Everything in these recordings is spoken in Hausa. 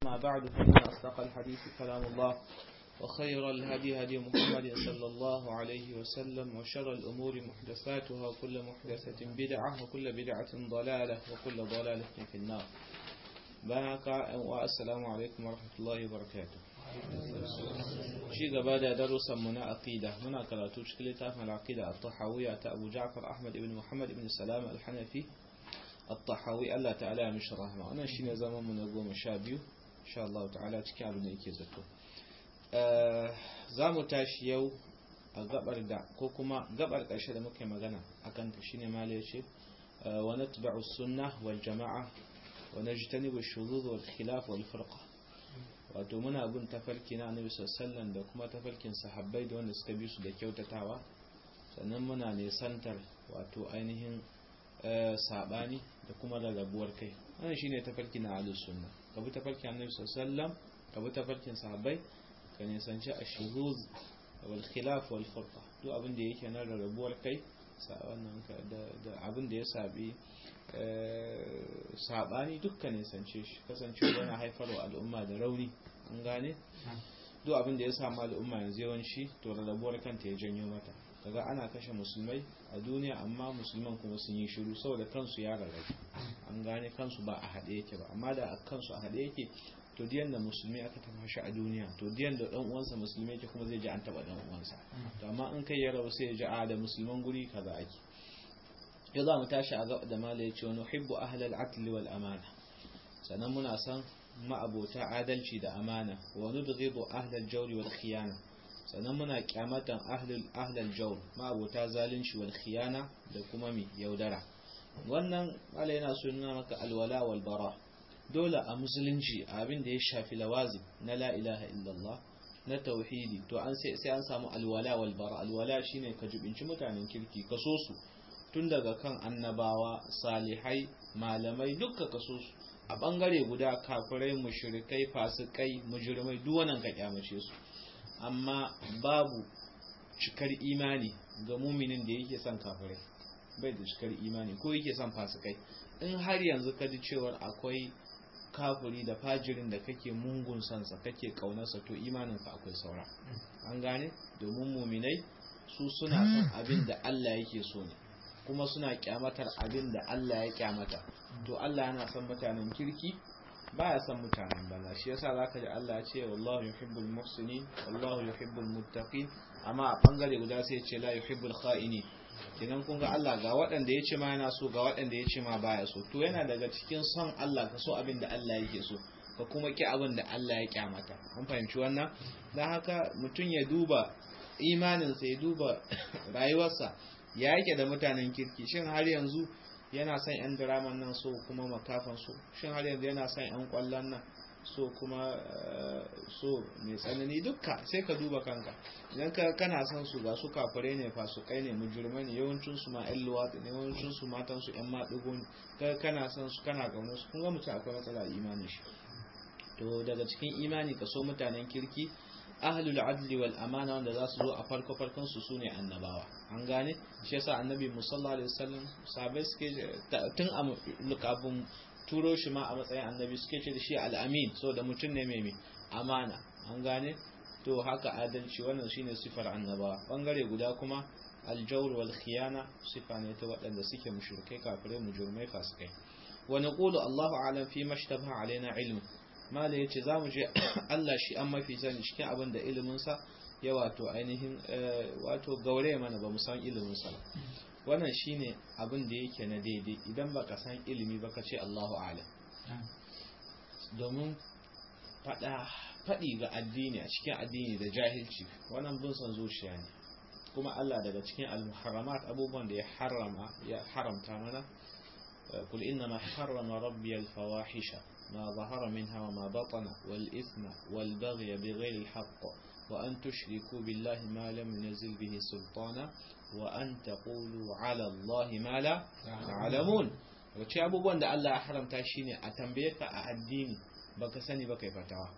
أما بعد فإن أصدق الحديث كلام الله وخير الهدي هدي محمد صلى الله عليه وسلم وشر الأمور محدثاتها وكل محدثة بدعة وكل بدعة ضلالة وكل ضلالة في النار بارك والسلام عليكم ورحمة الله وبركاته شي gaba da darussan mu na aqida muna karatu cikin littafin al-aqida at-tahawiyya ta Abu Ja'far Ahmad ibn Muhammad ibn Salam al-Hanafi at-tahawi Allah ta'ala ya mishi rahma wannan shine zaman mu na goma sha biyu insha Allah ta'ala cikin abin da yake zato za mu tashi yau a gabar da ko kuma gabar ƙarshe da muke magana akan ta shine mala yace wa natba'u sunnah wal jama'a wa najtanibu ash-shuzuz wal khilaf wal firqa wato muna bin tafarki na annabi sallallahu da kuma tafarkin sahabbai da wanda suka bi su da kyautatawa sannan muna nisantar wato ainihin sabani da kuma rarrabuwar kai wannan shine tafarki na ahlus sunna ka bi tafarkin annabi sallallahu ka bi tafarkin sahabbai ka nisanci ashuruz wal khilaf wal furqa duk abin da yake na rarrabuwar kai wannan da abin da ya sabi sabani dukkan nisance shi kasancewa yana haifarwa al'umma da rauni an gane duk abin da ya samu al'umma yanzu yawanci to rarrabuwar kanta ya janyo mata kaga ana kashe musulmai a duniya amma musulman kuma sun yi shiru saboda kansu ya rarrabu an gane kansu ba a haɗe yake ba amma da kansu a haɗe yake to diyan da musulmi aka tafa shi a duniya to diyan da dan uwansa musulmi yake kuma zai ji an taba dan uwansa to amma in kai ya rabu sai ya ji a da musulman guri kaza ake yau za mu tashi a gaba da mala ya ce wani hibbu ahlal adli wal amana sannan muna san ma'abota adalci da amana wa nudghidu ahlal jawri wal khiyana sannan muna kyamatan ahlul ahlal jawr ma'abota zalunci wal khiyana da kuma mi yaudara wannan mala yana so nuna maka alwala wal bara dole a musulunci abin da ya shafi lawazi na la ilaha illallah na tauhidi to an sai an samu alwala wal bara alwala shine ka jubinci mutanen kirki ka so su tun daga kan annabawa salihai malamai dukka kaso su a bangare guda kafirai mushrikai fasikai mujrimai duk wannan ka kyamace su amma babu cikar imani ga muminin da yake son kafirai bai da cikar imani ko yake son fasikai in har yanzu ka ji cewar akwai kafiri da fajirin da kake mungun sansa kake kaunarsa to imaninka akwai saura an gane domin muminai su suna son abin da Allah yake so ne kuma suna kyamatar abin da Allah ya kyamata to Allah yana son mutanen kirki baya son mutanen banza shi yasa zaka ji Allah ya ce wallahu yuhibbul muhsinin wallahu yuhibbul muttaqin amma a bangare guda sai ya ce la yuhibbul kha'ini kenan kun ga Allah ga waɗanda ya ce ma yana so ga waɗanda ya ce ma baya so to yana daga cikin son Allah ka so abin da Allah yake so ka kuma ki abin da Allah ya kyamata an fahimci wannan dan haka mutum ya duba imaninsa ya duba rayuwarsa ya yake da mutanen kirki shin har yanzu yana son yan diraman nan so kuma makafan so shin har yanzu yana son yan kwallon nan so kuma so mai tsanani dukka sai ka duba kanka idan ka kana son su ga su kafare ne fasukai ne mujurmai ne yawancin su ma yan luwatsi ne yawancin su matan su yan maɗigo ne kana son su kana gaunar su kun ga mutum akwai matsala imanin shi to daga cikin imani ka so mutanen kirki ahlul adli wal amana wanda za su zo a farko farkon su sune annabawa an gane shi yasa annabi musalla alaihi wasallam sahabbai suke tun a lukabun turo shi ma a matsayin annabi suke ce da shi al-amin so da mutum ne mai amana an gane to haka adalci wannan shine sifar annabawa bangare guda kuma aljawr wal khiyana sifa ne ta waɗanda suke mushrikai kafirai mujrimai fasikai wa naqulu Allahu a'lam fi mashtabaha alaina ilmu mala ya ce za mu je Allah shi an mafi sani cikin abin da iliminsa ya wato ainihin wato gaure mana ba mu san iliminsa ba wannan shine abin da yake na daidai idan baka san ilimi ba ka ce Allahu a'lam domin fada fadi ga addini a cikin addini da jahilci wannan bin san zuciya ne kuma Allah daga cikin al-muharramat abubuwan da ya harama ya haramta mana قل إنما حرم ربي الفواحش ما ظهر منها وما بطن والإثم والبغي بغير الحق وأن تشركوا بالله ما لم ينزل به سلطانا وأن تقولوا على الله ما لا تعلمون wace abubuwan da Allah ya haramta shine a tambaye ka a addini baka sani baka yi fatawa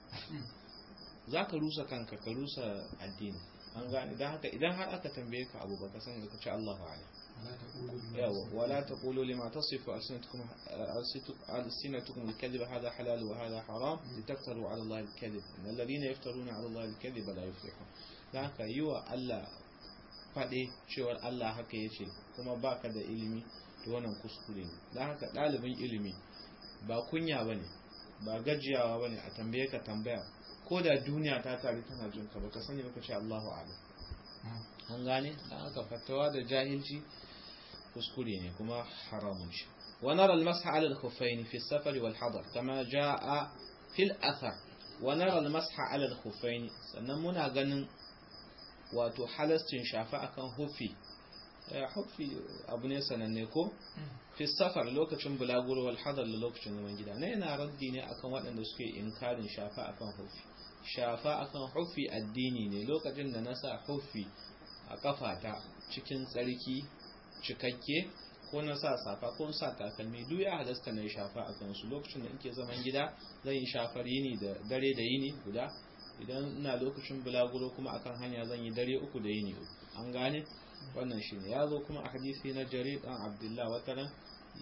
za ka rusa kanka ka rusa addini an gane don haka idan har aka tambaye ka abu baka sani ka ce Allahu a'lam yawa wala taqulu lima tasifu alsinatukum alsinatukum alkadhib hadha halal wa hadha haram litaftaru ala allahi alkadhib innal ladhina yaftaruna ala allahi alkadhib la yuflihun dan haka yiwa Allah fade cewar Allah haka yace kuma baka da ilimi to wannan kuskure ne dan haka dalibin ilimi ba kunya bane ba gajiyawa bane a tambaye ka tambaya ko da duniya ta tare tana jin ka baka sani baka ce Allahu a'lam an gane dan haka fatawa da jahilci kuskure ne kuma haramun shi wa nara al-masah 'ala al-khuffayn fi as-safar wal hadar kama jaa fi al-athar wa nara al-masah 'ala al-khuffayn sannan muna ganin wato halastin shafa akan hufi hufi abu ne sananne ko fi safar lokacin bulaguro wal hadar da lokacin zaman gida na yana raddi ne akan waɗanda suke inkarin shafa akan hufi shafa akan hufi addini ne lokacin da na sa hufi a kafata cikin tsarki cikakke ko na sa safa ko sa takalmi duk ya halasta na shafa a kansu lokacin da nke zaman gida zan yi shafar yini da dare da yini guda idan ina lokacin bulaguro kuma akan hanya zan yi dare uku da yini an gane wannan shine ya zo kuma a hadisi na jarir dan abdullah wataran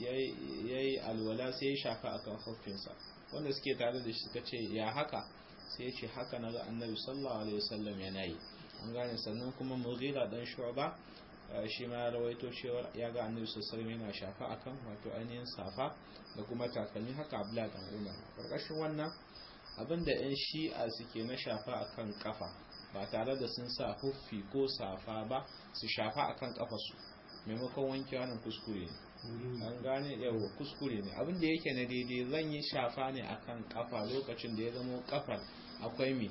yayi alwala sai ya shafa akan huffinsa wanda suke tare da shi suka ce ya haka sai ya ce haka na ga annabi sallallahu alaihi wasallam yana yi an gane sannan kuma mughira dan shu'ba shi ma ya rawaito cewa ya ga annabi sallallahu alaihi yana shafa akan wato ainihin safa da kuma takalmi haka abdullah dan umar karkashin wannan abinda yan shi'a suke na shafa akan kafa ba tare da sun sa huffi ko safa ba su shafa akan kafarsu maimakon wanke wannan kuskure ne an gane yawa kuskure ne abinda yake na daidai zan yi shafa ne akan kafa lokacin da ya zama kafar akwai mi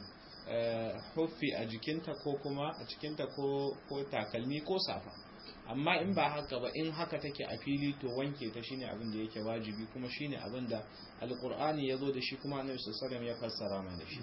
huffi a jikinta ko kuma a cikinta ko takalmi ko safa amma in ba haka ba in haka take a fili to wanke ta shine abin da yake wajibi kuma shine abin da alqur'ani ya zo da shi kuma annabi sallallahu alaihi wasallam ya fassara mana shi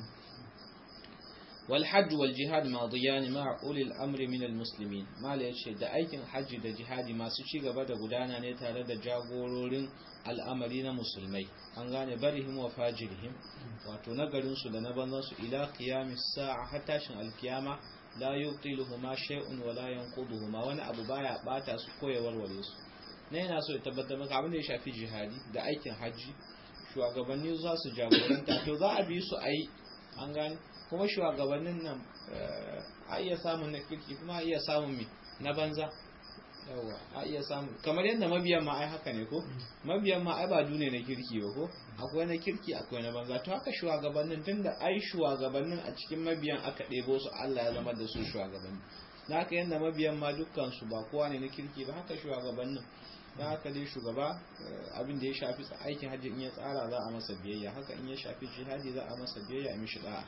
والحج والجهاد ماضيان مع أولي الأمر من المسلمين ما ليش da aikin hajji da jihadi masu ci gaba da gudana ne tare da jagororin al'amari na musulmai an gane barihim wa fajirihim wato nagarin su da na banzan su ila qiyamis sa'a har tashin alkiyama la yutiluhuma shay'un wa la yanquduhuma wani abu baya bata su ko ya warware su ne yana so ya tabbatar maka abin da ya shafi jihadi da aikin hajji shugabanni za su jagoranta to za a bi su ayi an gane kuma shugabannin nan a iya samun na kirki kuma a iya samun mi na banza yawa a iya samun kamar yadda mabiyan ma ai haka ne ko mabiyan ma ai ba dune na kirki ba ko akwai na kirki akwai na banza to haka shugabannin tunda ai shugabannin a cikin mabiyan aka ɗebo su Allah ya zama da su shugabanni na haka yadda mabiyan ma dukkan su ba kowa ne na kirki ba haka shugabannin da haka dai shugaba abin da ya shafi aikin hajji in ya tsara za a masa biyayya haka in ya shafi jihadi za a masa biyayya a mishi da'a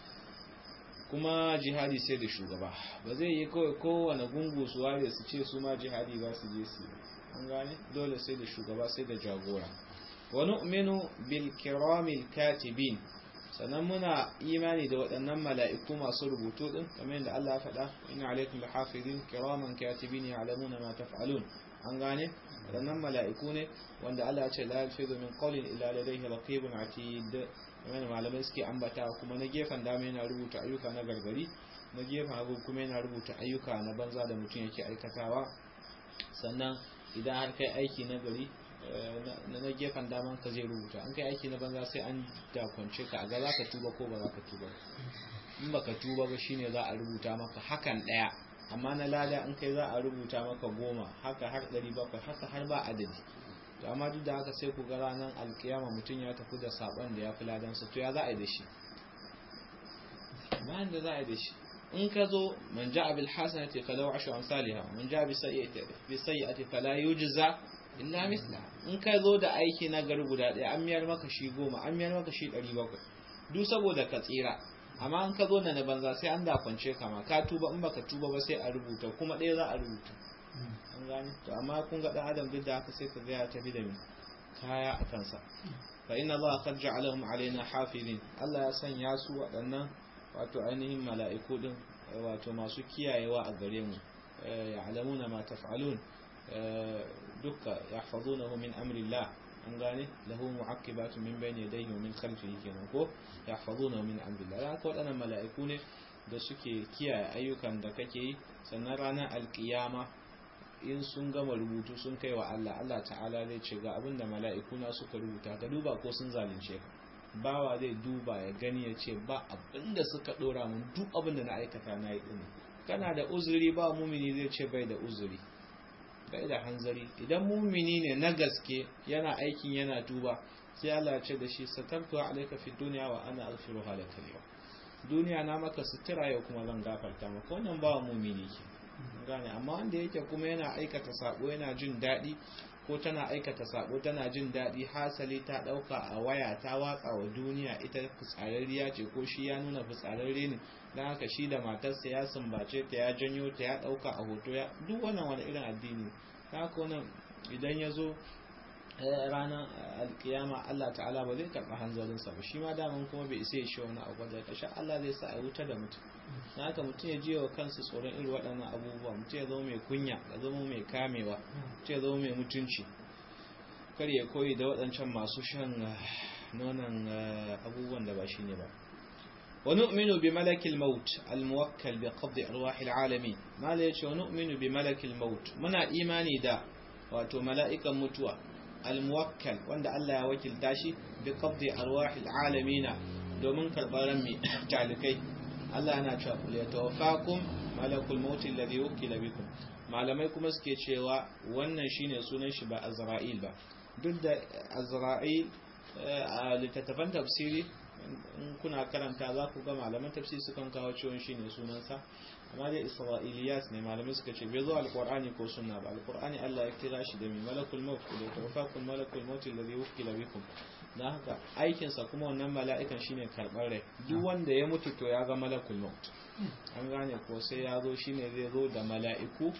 kuma jihadi sai da shugaba ba zai yi kawai kowane gungu su ware su ce su ma jihadi ba su je su an gane dole sai da shugaba sai da jagora wa nu'minu bil kiramil katibin sannan muna imani da waɗannan mala'iku masu rubutu din kamar yadda Allah ya faɗa inna alaikum lahafizin kiraman katibin ya'lamuna ma taf'alun an gane waɗannan mala'iku ne wanda Allah ya ce la yalfizu min qawlin illa ladayhi raqibun atid kamar malamai suke ambata kuma na gefen dama yana rubuta ayyuka na gargari na gefen hagu kuma yana rubuta ayyuka na banza da mutum yake aikatawa sannan idan har kai aiki na gari na gefen daman ka zai rubuta an kai aiki na banza sai an dakwance ka a ga za ka tuba ko ba za ka tuba in ba ka tuba ba shine za a rubuta maka hakan ɗaya amma na lada in kai za a rubuta maka goma haka har ɗari bakwai haka har ba adadi to amma duk da haka sai ku ga ranar alkiyama mutum ya tafi da saban da ya fi ladansa to ya za a yi da shi bayan da za a yi da shi in ka zo man ja abil hasanati falau ashu amsalha man ja bi sayyi'ati bi sayyi'ati fala yujza illa misla in ka zo da aiki na gari guda ɗaya an miyar maka shi goma an miyar maka shi ɗari bakwai duk saboda ka tsira amma in ka zo da na banza sai an dakwance ka ma ka tuba in baka tuba ba sai a rubuta kuma ɗaya za a rubuta an gane to amma kun ga dan adam duk da haka sai ka ga ya tafi da mi kaya a kansa fa inna allaha qad ja'alahum alaina hafizin Allah ya sanya su waɗannan wato ainihin mala'iku din wato masu kiyayewa a gare mu ya'lamuna ma taf'alun dukka yahfazunahu min amri Allah an gane lahu mu'aqibatu min bayni yadayhi wa min khalfihi kenan ko yahfazunahu min amri Allah haka waɗannan mala'iku ne da suke kiyaye ayyukan da kake yi sannan ranar alkiyama in sun gama rubutu sun kai wa Allah Allah ta'ala zai ce ga abin da mala'ikuna suka rubuta ka duba ko sun zalunce ka bawa zai duba ya gani ya ce ba abin da suka dora mun duk abin da na aikata na yi ɗin kana da uzuri ba mumini zai ce bai da uzuri bai da hanzari idan mumini ne na gaske yana aikin yana tuba sai Allah ya ce da shi satartu alayka fi dunya wa ana aghfiruha laka al duniya na maka sutura yau kuma zan gafarta maka wannan ba mumini ke gane amma wanda yake kuma yana aikata sabo yana jin daɗi ko tana aikata sabo tana jin daɗi hasali ta ɗauka a waya ta watsa wa duniya ita fitsararriya ce ko shi ya nuna fitsararre ne don haka shi da matarsa ya sumbace ta ya janyo ta ya ɗauka a hoto ya duk wannan wani irin addini don haka wannan idan ya zo ranar alkiyama Allah ta'ala ba zai karɓi hanzarinsa ba shi ma daman kuma bai isa ya shi wani abu da ƙarshe Allah zai sa a wuta da mutum na haka mutum ya ji wa kansa tsoron irin waɗannan abubuwa mutum ya zama mai kunya ya zama mai kamewa mutum ya zama mai mutunci kar ya koyi da waɗancan masu shan nonon abubuwan da ba shi ne ba ونؤمن بملك الموت الموكل بقبض أرواح العالمين ما لا ونؤمن بملك الموت منا إيماني دا واتو ملائكة متوى الموكل وند الله يوكل داشي بقبض أرواح العالمين دومن كالبرمي تعلقي الله أنا أقول يتوفاكم ملك الموت الذي وكل بكم malamai kuma suke cewa wannan shine sunan shi ba Azra'il ba duk da Azra'il a littattafan tafsiri in kuna karanta za ku ga malaman tafsiri sukan kawo ciwon shine sunansa amma dai isra'iliyat ne malamai suka ce bai zo alqur'ani ko sunna ba alqur'ani Allah ya kira shi da mai malakul maut da tawaffakum malakul maut alladhi wukila bikum dan haka aikin sa kuma wannan mala'ikan shine karbar rai duk wanda ya mutu to ya ga malakul maut an gane ko sai ya zo shine zai zo da mala'iku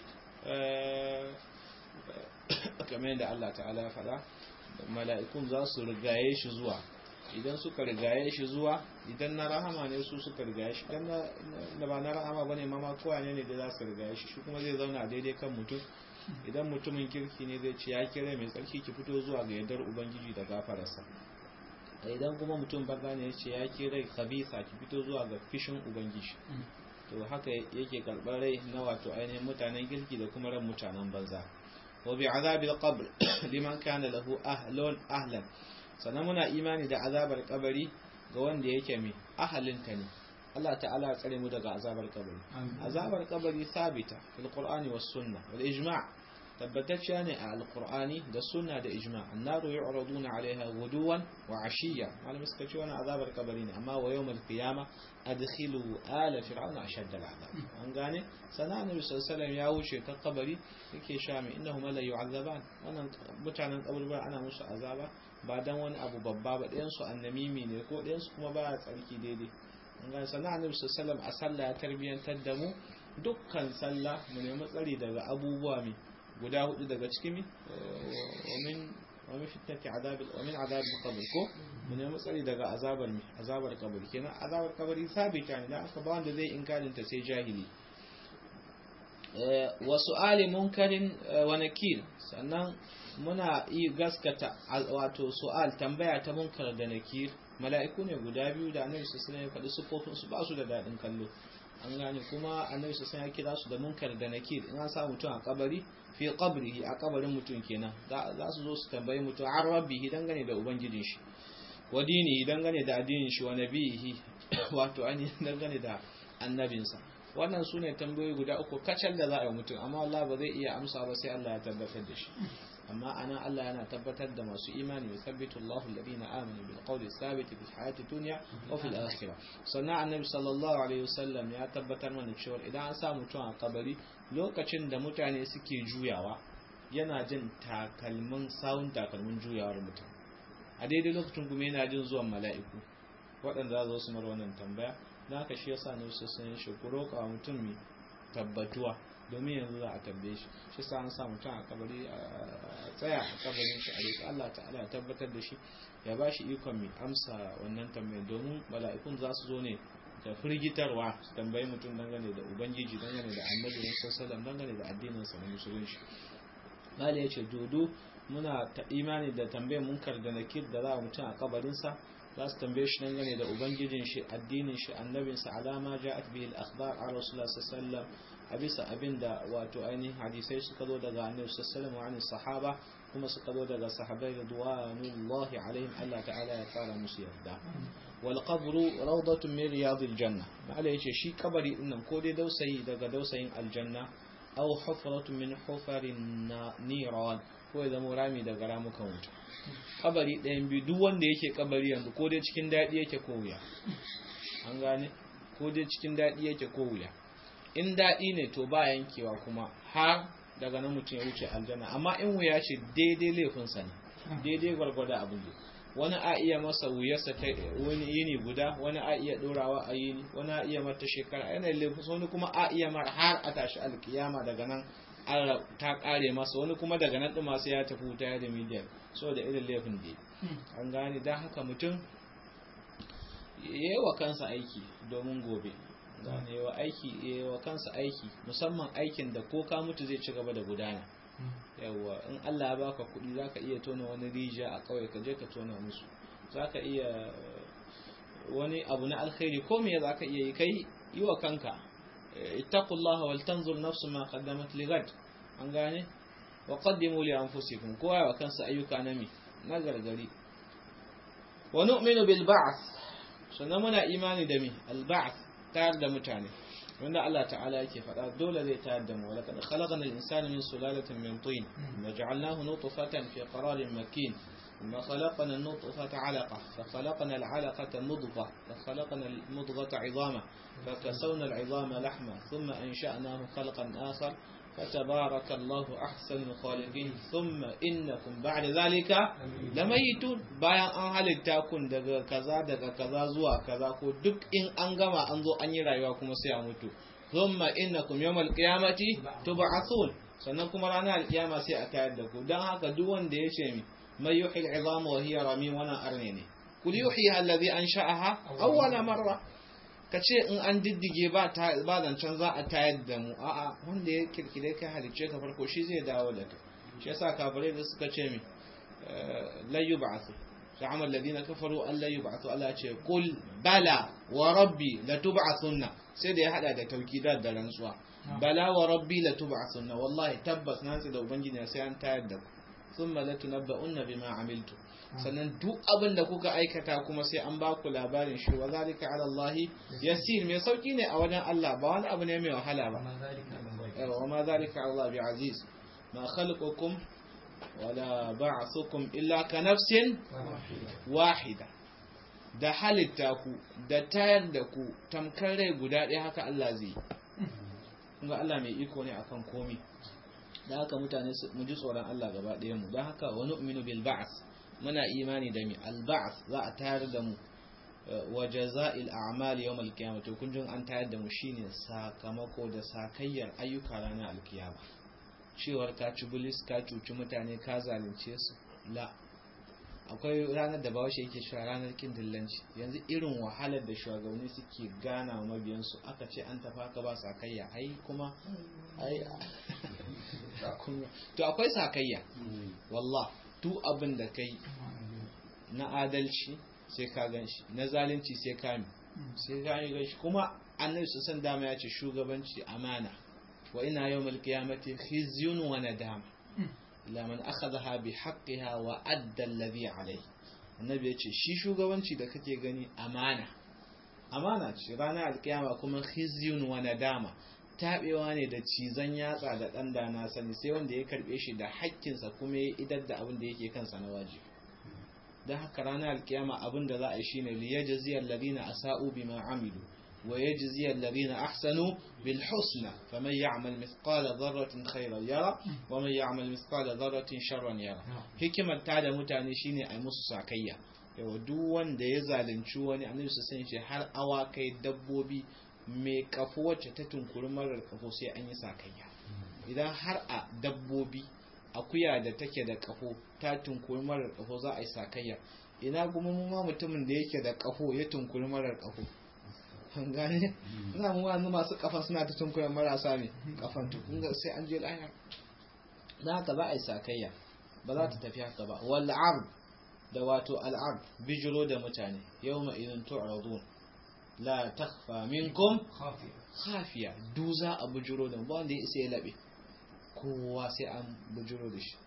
kamar yadda Allah ta'ala ya faɗa mala'ikun za su rigaye shi zuwa idan suka rigaye shi zuwa idan na rahama ne su suka rigaye shi idan da ba na rahama bane mama kowa ne ne da za su rigaye shi shi kuma zai zauna daidai kan mutum idan mutumin kirki ne zai ce ya kira mai tsarki ki fito zuwa ga yardar ubangiji da gafararsa idan kuma mutum banza ne ya ce ya kira khabisa ki fito zuwa ga fishin ubangiji to haka yake karɓar rai na wato ainihin mutanen kirki da kuma ran mutanen banza wa bi azabil qabr liman kana lahu ahlun ahlan sannan muna imani da azabar kabari ga wanda yake mai ahalinta ne Allah ta'ala ya tsare mu daga azabar kabari azabar kabari sabita fil qur'ani was sunna wal ijma' tabbatacciya ne a alqur'ani da sunna da ijma' annaru yu'raduna 'alayha ghuduwan wa 'ashiyya malamin suka ce wannan azabar kabari ne amma wa yawmal qiyamah adkhilu ala fir'auna ashadda al'azab an gane sana annabi sallallahu alaihi ya wuce ta kabari yake sha mai innahum la yu'azzaban wannan mutanen kaburbura ana musu azaba ba dan wani abu babba ba ɗayan su annamimi ne ko ɗayan su kuma ba tsarki daidai an gane sana annabi sallallahu alaihi a sallah ya tarbiyantar da mu dukkan sallah mu nemi tsari daga abubuwa mai guda hudu daga cikin mi ومن ومن فتنة عذاب ومن عذاب القبر ko mun nemi tsari daga azabar mi azabar kabari kenan azabar kabari sabita ne dan aka ba wanda zai inkarin ta sai jahili wa su'ali munkarin wa nakir sannan muna yi gaskata wato su'al tambaya ta munkar da nakir mala'iku ne guda biyu da annabi sallallahu alaihi wasallam ya faɗi sufofin su ba su da dadin kallo an gane kuma annabi sallallahu ya kira su da munkar da nakir in an sa mutum a kabari fi qabrihi a kabarin mutum kenan za su zo su tambayi mutum an rabbihi dangane da ubangijin shi wa dinihi dangane da addinin shi wa nabihi wato an dangane da annabinsa wannan su ne tambayoyi guda uku kacal da za a yi mutum amma Allah ba zai iya amsa ba sai Allah ya tabbatar da shi amma ana Allah yana tabbatar da masu imani ya sabbitu Allahu alladhina amanu bil qawli thabit fil hayati dunya wa fil akhirah sannan annabi sallallahu alaihi wasallam ya tabbatar mana cewa idan an sa mutum a kabari lokacin da mutane suke juyawa yana jin takalmin sawun takalmin juyawar mutum a daidai lokacin kuma yana jin zuwan mala'iku waɗanda za su mara wannan tambaya na haka shi yasa ne su sun shi ku roƙa mutum mai tabbatuwa domin yanzu za a tambaye shi shi sa an sa mutum a kabari a tsaya a kabarin shi a roƙi Allah ta'ala ya tabbatar da shi ya ba shi ikon mai amsa wannan tambayar domin mala'ikun za su zo ne da firgitarwa su tambayi mutum dangane da ubangiji dangane da annabi sallallahu dangane da addinin sa na musulunci mali ya ce dodo muna ta imani da tambayar munkar da nakir da za a mutum a kabarinsa za su tambaye shi dangane da ubangijin shi addinin shi annabinsa alama ja'at bihi al-akhbar a rasulullah sallallahu a bisa abin da wato ainihin hadisai suka zo daga annabi sallallahu alaihi wasallam sahaba kuma suka zo daga sahabbai ridwanullahi alaihim Allah ta'ala ya fara musu yarda wal qabru rawdatun min riyadil janna ma'ala yace shi kabari din nan ko dai dausayi daga dausayin aljanna aw hufratun min hufarin niran ko ya zama rami daga ramukan wuta kabari ɗayan biyu duk wanda yake kabari yanzu ko dai cikin daɗi yake ko wuya an gane ko dai cikin daɗi yake ko wuya in daɗi ne to ba yankewa kuma har daga nan mutum ya wuce aljanna amma in wuya ce daidai laifinsa ne daidai gwargwada abin da wani a iya masa wuyarsa ta wani yini guda wani a iya ɗorawa a yini wani a iya mata shekara yana laifin wani kuma a iya mar har a tashi alkiyama daga nan ta kare masa wani kuma daga nan ɗin masu ya tafi wuta ya da miliyan so da irin laifin da an gane don haka mutum yi wa kansa aiki domin gobe gane wa aiki yi wa kansa aiki musamman aikin da ko ka mutu zai ci gaba da gudana yawa in Allah ya baka kuɗi zaka iya tona wani rijiya a kawai ka je ka tona musu zaka iya wani abu na alkhairi ko me zaka iya yi kai yi wa kanka ittaqullaha wal tanzur nafsu ma qaddamat ligad an gane wa qaddimu li anfusikum kowa wa kansa ayyuka na mi na gargari wa nu'minu bil ba'th sannan muna imani da mi al ba'th tayar da mutane wanda Allah ta'ala yake faɗa dole zai tayar da mu wa laqad khalaqna al insana min sulalatin min tin wa ja'alnahu nutfatan fi qararin makin ثم خلقنا النطفة علقة فخلقنا العلقة مضغة فخلقنا المضغة عظاما فكسونا العظام لحما ثم أنشأناه خلقا آخر فتبارك الله أحسن الخالقين ثم إنكم بعد ذلك لميتون bayan an halitta kun daga kaza daga kaza zuwa kaza ko duk in an gama an zo an yi rayuwa kuma sai a mutu thumma innakum yawmal qiyamati tub'athun sannan kuma ranar alkiyama sai a tayar da ku dan haka duk wanda ya ce mi mai yuhi al'izam wa hiya ramim wannan arne ne kul yuhi alladhi ansha'aha awwala marra ka ce in an diddige ba zancen za a tayar da mu a'a wanda ya kirkire kai halicce ka farko shi zai dawo da kai shi yasa kafirai da suka ce mi la yub'athu za'ama alladhina kafaru an la yub'athu Allah ce qul bala wa rabbi la tub'athunna sai da ya hada da taukidat da rantsuwa bala wa rabbi la tub'athunna wallahi tabbas na da ubangiji sai an tayar da ku thumma la tunabba'unna bima amiltu sannan duk abin da kuka aikata kuma sai an baku labarin shi wa zalika ala Allah yasir mai sauki ne a wajen Allah ba wani abu ne mai wahala ba wa ma zalika ala Allah bi aziz ma khalqukum wala ba'thukum illa ka nafsin wahida da halitta ku da tayar da ku tamkar rai guda ɗaya haka Allah zai kuma Allah mai iko ne akan komai da haka mutane mu ji tsoron Allah gaba ɗaya mu don haka wani uminu bil ba'as muna imani da mi al ba'as za a tayar da mu wa jaza'il a'mal yawm al qiyamah to kun an tayar da mu shine sakamako da sakayyar ayyuka ranar al qiyama cewar ka ci bulis ka cuci mutane ka zalunce su la akwai ranar da bawashi yake cewa ranar kin dillanci yanzu irin wahalar da shugabanni suke gana wa mabiyansu aka ce an tafa ka ba sakayya ai kuma ai to akwai sakayya wallah tu abin da kai na adalci sai ka gan shi na zalunci sai ka mi sai ka yi gan shi kuma annabi su san dama ya ce shugabanci amana wa ina yawmal qiyamati khizyun wa nadama ila man akhadha bi haqqiha wa adda alladhi alayhi annabi ya ce shi shugabanci da kake gani amana amana ce ranar alkiyama kuma khizyun wa nadama tabewa ne da cizon yatsa da dan da na sani sai wanda ya karbe shi da hakkinsa kuma ya idar da abin da yake kansa na wajibi dan haka ranar alkiyama abin da za a yi shine liyajzi alladhina asa'u bima amilu ويجزي الذين أحسنوا بالحسنى فمن يعمل مثقال ذرة خيرا يرى ومن يعمل مثقال ذرة شرا يرى hikimar ta da mutane shine a musu sakayya yawa duk wanda ya zalunci wani annabi su san shi har awakai dabbobi mai kafo wacce ta tunkuri marar kafo sai an yi sakayya idan har a dabbobi akuya da take da kafo ta tunkuri marar kafo za a yi sakayya ina kuma ma mutumin da yake da kafo ya tunkuri marar kafo an gane ina mu wani masu kafa suna ta tunkuya marasa ne kafan tukun ga sai an je lahira na haka za a yi sakayya ba za ta tafi haka ba wal ard da wato al ard bijiro da mutane yawma idan tu'radun la takhfa minkum khafiya du za a bujuro da ba wanda ya isa ya labe kowa sai an bujuro da shi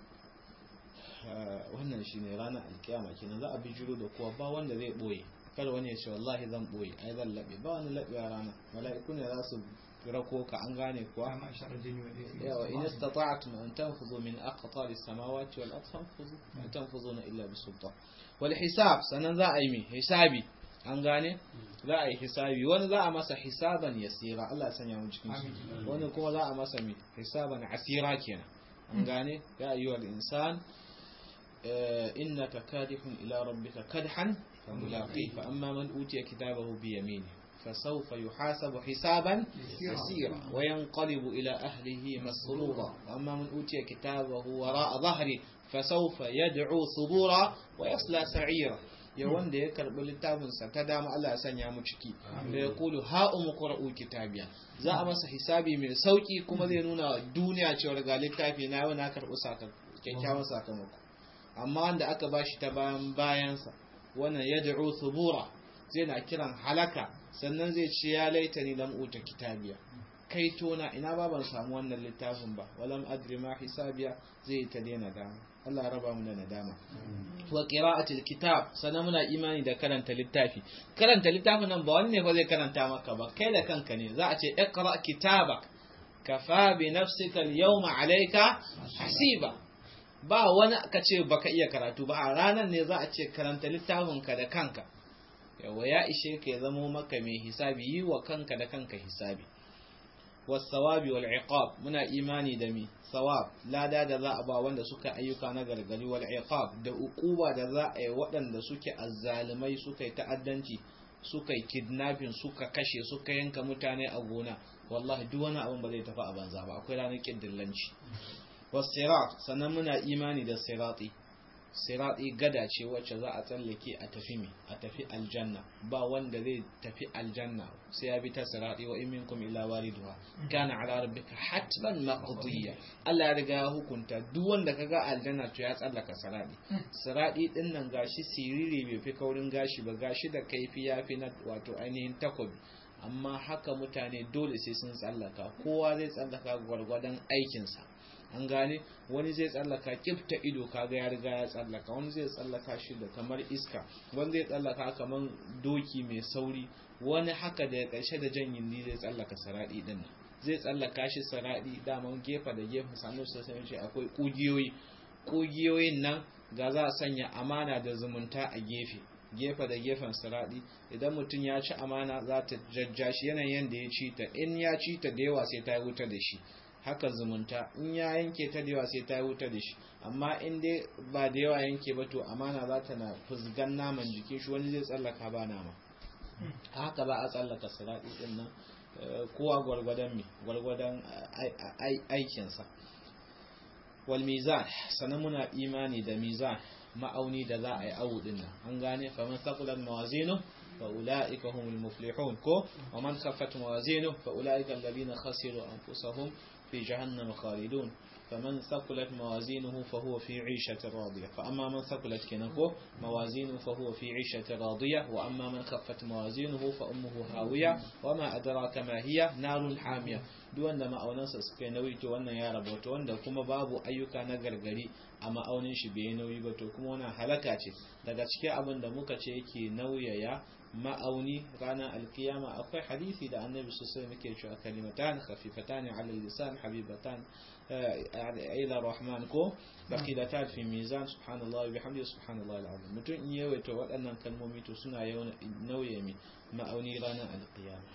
wannan shine ranar alkiyama kenan za a bujuro da kowa ba wanda zai boye kada wani ya ce wallahi zan boye ai zan labe ba wani labe a rana mala'iku ne za su rako ka an gane kuwa yawa in istata'tum an tanfuzu min aqtar as-samawati wal ardi fanfuzu ma tanfuzuna illa bi sultan wal hisab sanan za a yi mi hisabi an gane za a yi hisabi wani za a masa hisaban yasira Allah ya sanya mu cikin shi wani kuma za a masa mi hisaban asira kenan an gane ya ayyuhal insan innaka kadihun ila rabbika kadhan famulaqi fa amma man utiya kitabahu bi yaminihi فسوف يحاسب حسابا يسيرا وينقلب إلى أهله مسرورا وأما من أوتي كتابه وراء ظهره فسوف يدعو ثبورا ويصلى سعيرا ya wanda ya karbi littafinsa ta dama Allah ya sanya mu ciki da ya kulu ha umu qra'u kitabiya za a masa hisabi mai sauki kuma zai nuna wa duniya cewa ga littafi na yau na karbi kyakkyawan sakamako amma wanda aka bashi ta bayan bayansa wannan yad'u thubura zai na kiran halaka sannan zai ce ya laita ni lam uta kitabiya kai tona ina ba ban samu wannan littafin ba walam adri ma hisabiya zai ta daina dama Allah ya raba mu da nadama wa qira'atul kitab sannan muna imani da karanta littafi karanta littafin nan ba wani ne fa zai karanta maka ba kai da kanka ne za a ce iqra kitabak kafa bi nafsika al-yawma alayka hasiba ba wani ka ce baka iya karatu ba a ranar ne za a ce karanta littafinka da kanka yawa ya ishe ka ya zamo maka mai hisabi yi wa kanka da kanka hisabi wasawabi wal iqab muna imani da mi sawab lada da za a ba wanda suka ayyuka na gargari wal iqab da uquba da za a yi waɗanda suke azzalumai suka yi ta'addanci suka yi kidnapping suka kashe suka yanka mutane a gona wallahi duk wani abin ba zai tafi a banza ba akwai ranar kiddillanci wasirat sannan muna imani da sirati sirati gada ce wacce za a tsallake a tafi mi a tafi aljanna ba wanda zai tafi aljanna sai ya bi ta sirati wa in minkum illa wariduha kana ala rabbika hatman maqdiya Allah ya riga ya hukunta duk wanda kaga aljanna to ya tsallaka sirati sirati din nan gashi siriri bai fi kaurin gashi ba gashi da kaifi yafi na wato ainihin takobi amma haka mutane dole sai sun tsallaka kowa zai tsallaka gwargwadon aikinsa an gane wani zai tsallaka kifta ido kaga ya riga ya tsallaka wani zai tsallaka shi da kamar iska wani zai tsallaka kamar doki mai sauri wani haka da ya karshe da jan yindi zai tsallaka saradi din nan zai tsallaka shi saradi daman gefe da gefe sanu su sai shi akwai kugiyoyi kugiyoyin nan ga za a sanya amana da zumunta a gefe gefe da gefen saradi idan mutum ya ci amana za ta jajja shi yanayin da ya ci ta in ya ci ta da yawa sai ta wuta da shi haka zumunta in ya yanke ta da yawa sai ta wuta da shi amma in dai ba da yawa yanke ba to amana za ta na fusgan naman jikin shi wani zai tsallaka ba nama haka ba a tsallaka sirati din nan kowa gwargwadon me gwargwadon aikinsa wal mizan sanan muna imani da mizan ma'auni da za a yi awu din nan an gane faman thaqulat mawazinu fa ulaika humul muflihun ko wa man khaffat mawazinu fa ulaika alladhina khasiru anfusahum في جهنم خالدون فمن ثقلت موازينه فهو في عيشة راضية فأما من ثقلت كنكو موازينه فهو في عيشة راضية وأما من خفت موازينه فأمه هاوية وما أدراك ما هي نار حامية duk wanda ma'aunansa suka yi nauyi to wannan ya rabauta wanda kuma babu ayyuka na gargari a ma'aunin shi bai nauyi ba to kuma wannan halaka ce daga cikin abin da muka ce yake nauyaya ma'auni ranar alkiyama akwai hadisi da annabi sosai muke cewa kalimatan khafifatan ala lisan habibatan ila rahman ko baqidatan fi mizan subhanallahi bihamdi subhanallahi alazim mutum in yawaita waɗannan kalmomi to suna nauye mi ma'auni ranar alkiyama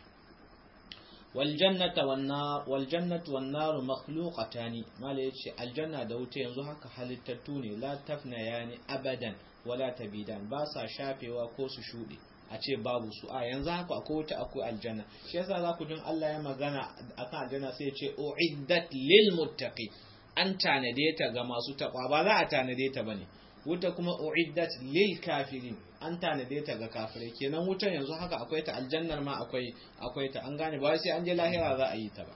waljannata wannar waljannatu wannar makhluqatani mala yace aljanna da wuta yanzu haka halittattu ne la tafna yani abadan wala tabidan ba sa shafewa ko su shuɗe a ce babu su a yanzu haka akwai wuta akwai aljanna shi yasa za ku jin Allah ya magana akan aljanna sai ya ce uiddat lil muttaqi an tanade ta ga masu taqwa ba za a tanade ta bane wuta kuma uiddat lil kafirin an tanade ta ga kafirai kenan wutan yanzu haka akwai ta aljannar ma akwai akwai ta an gane ba sai an je lahira za a yi ta ba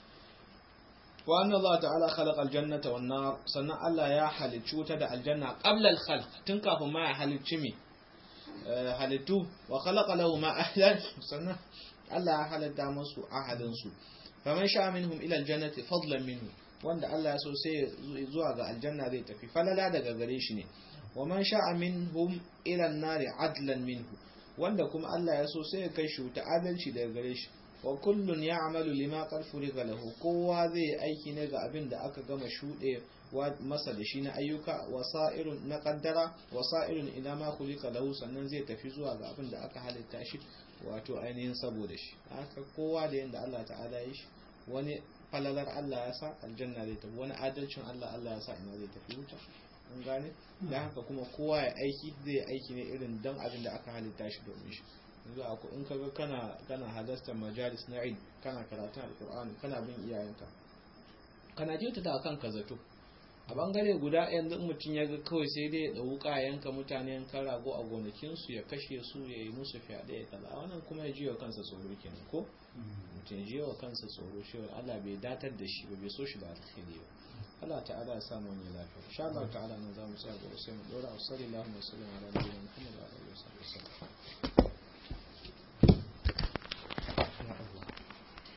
wa anna Allah ta'ala khalaqa aljannata wan nar sannan Allah ya halicci wuta da aljanna qabla al-khalq tun kafin ma ya halicci mi halittu wa khalaqa lahum ahlan sannan Allah ya halatta musu ahadin su faman sha minhum ila aljannati fadlan minhu wanda Allah ya so sai zuwa ga aljanna zai tafi falala daga gare shi ne wa man sha'a minhum ila an-nari adlan minhu wanda kuma Allah ya so sai ya kai shi ta adalci daga gare shi wa kullun ya'malu lima qad furiga lahu kowa zai yi aiki ne ga abin da aka gama shuɗe masa da shi na ayyuka wasa'irun na kaddara wasa'irun ila ma khuliqa lahu sannan zai tafi zuwa ga abin da aka halitta shi wato ainihin saboda shi haka kowa da yanda Allah ta'ala ya shi wani falalar Allah ya sa aljanna zai tafi wani adalcin Allah Allah ya sa ina zai tafi wuta an gane da haka kuma kowa ya aiki zai yi aiki ne irin dan abin da aka halitta shi domin shi yanzu a in kaga kana kana halartar majalis na Eid kana karatun alqur'ani kana bin iyayenka kana jita da kanka zato a bangare guda yanzu mutum ya ga kawai sai dai da wuka yanka mutane yanka rago a gonakinsu ya kashe su ya yi musu fyaɗe ya kaza wannan kuma ya jiwa kansa tsoro kenan ko mutum ya jiwa kansa tsoro shi Allah bai datar da shi ba bai so shi da alkhairi ba Allah ta'ala ya samu wani lafiya insha Allah ta'ala nan zamu tsaya ga sai mu dora sallallahu alaihi wa sallam ala nabiyina Muhammad wa alihi wa sallam